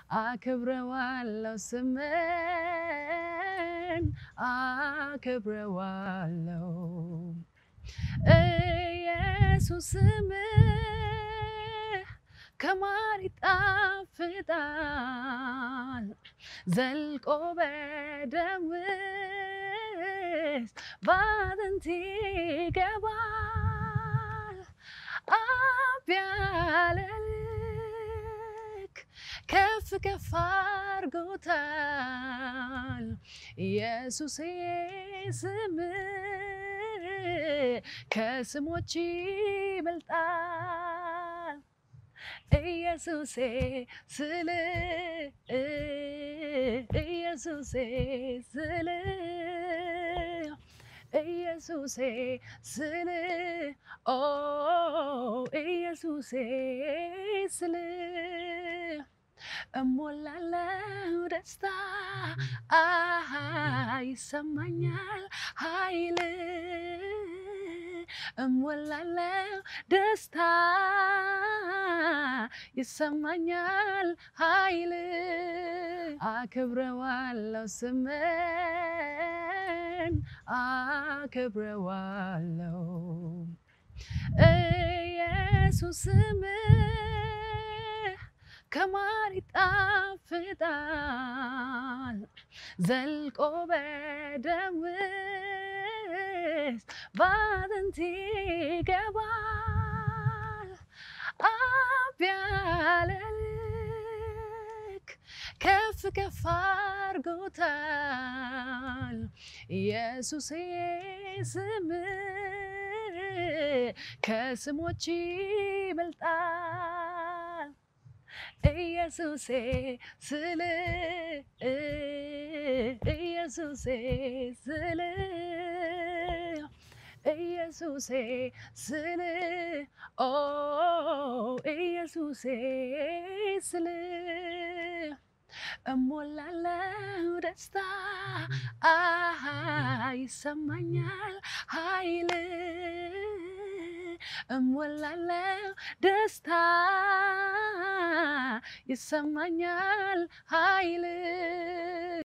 አክብረዋለሁ ስምን አክብረዋለሁ ኢየሱስ ስምህ ከማር ይጣፍጣል ዘልቆ በደም ውስጥ በአጥንት ይገባል አብ ያለ ልክ ከፍ ከፍ አድርጎታል ኢየሱስ ስምህ ከስሞች ይበልጣል ኢየሱሴ ስል ኢየሱሴ ስል ኢየሱሴ ስል ኦ ኢየሱሴ ስል እሞላለው ደስታ አሃ ይሰማኛል ኃይል እሞላለው ደስታ ይሰማኛል ኃይል አክብረዋለሁ ስምን አክብረዋለሁ ኢየሱስ ስምህ ከማር ይጣፍጣል ዘልቆ በደም ውስጥ በአጥንት ይገባል አብ ያለ ልክ ከፍ ከፍ አድርጎታል ኢየሱስ ስምህ ከስሞች ይበልጣል ኢየሱሴ ስል ኢየሱሴ ስል ኢየሱሴ ስል ኦ ኢየሱሴ ስል እሞላለው ደስታ አሃ ይሰማኛል ኃይል እሞላለው ደስታ ይሰማኛል ኃይል